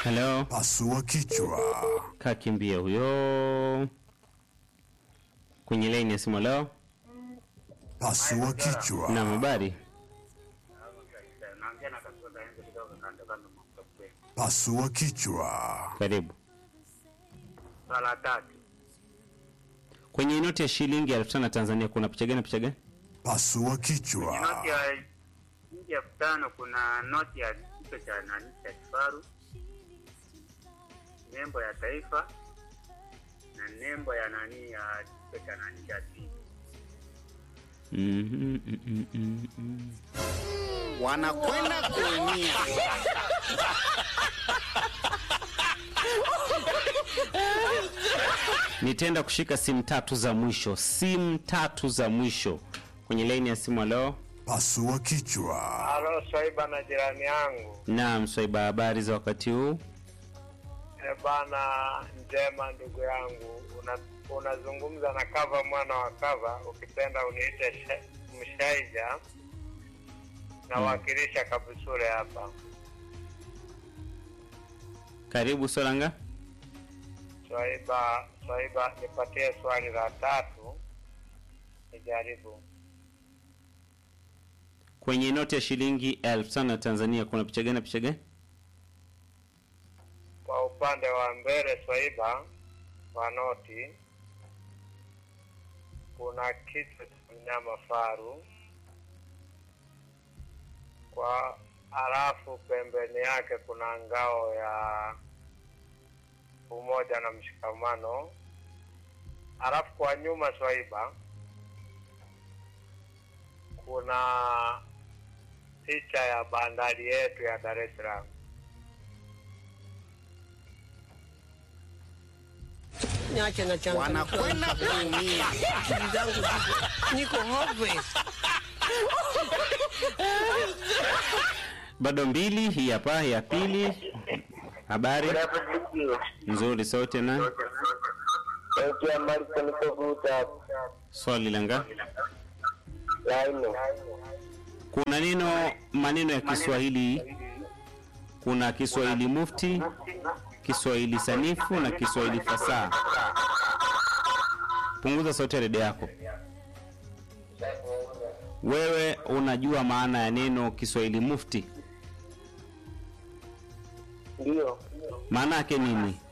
Halo, Pasua kichwa. kakimbia huyo kwenye laini ya simu. Leo Pasua kichwa. na habari Pasua kichwa. karibu Sala tatu. kwenye noti ya shilingi elfu tano ya Tanzania. Kuna picha gani? Picha gani? Pasua Noti kichwa. ya shilingi elfu tano kuna noti ya kichwa cha nani cha kifaru, nembo ya taifa na nembo ya nani ya kichwa cha nani cha twiga. Mhm, mm, mm, mm, mm. wanakwenda kuumia. Nitaenda kushika simu tatu za mwisho, simu tatu za mwisho kwenye laini ya simu. Leo Pasua kichwa. Halo Swaiba na jirani yangu. naam, Swaiba, habari za wakati huu? E bana, njema ndugu yangu, Una- unazungumza na Kava mwana wa Kava, ukipenda uniite Sha- Mshaija, nawakilisha Kabusure hapa. Karibu Solanga. Swaiba, Swaiba, nipatie swali la tatu nijaribu. Kwenye noti ya shilingi elfu tano ya Tanzania kuna picha gani? na Picha gani? Kwa upande wa mbele Swaiba wa noti kuna kichwa cha mnyama faru, kwa halafu pembeni yake kuna ngao ya umoja na mshikamano, halafu kwa nyuma Swaiba kuna picha ya bandari yetu ya Dar es Salaam. Niache na changamoto. Wanakwenda kuumia. Akili zangu ziko- niko hopeless. Bado mbili, hii hapa ya pili. Habari nzuri, sote na swali langa. Kuna neno maneno ya Kiswahili, kuna Kiswahili mufti, Kiswahili sanifu na Kiswahili fasaha. Punguza sauti ya redio yako. Wewe unajua maana ya neno Kiswahili mufti? Ndio, Maana yake nini?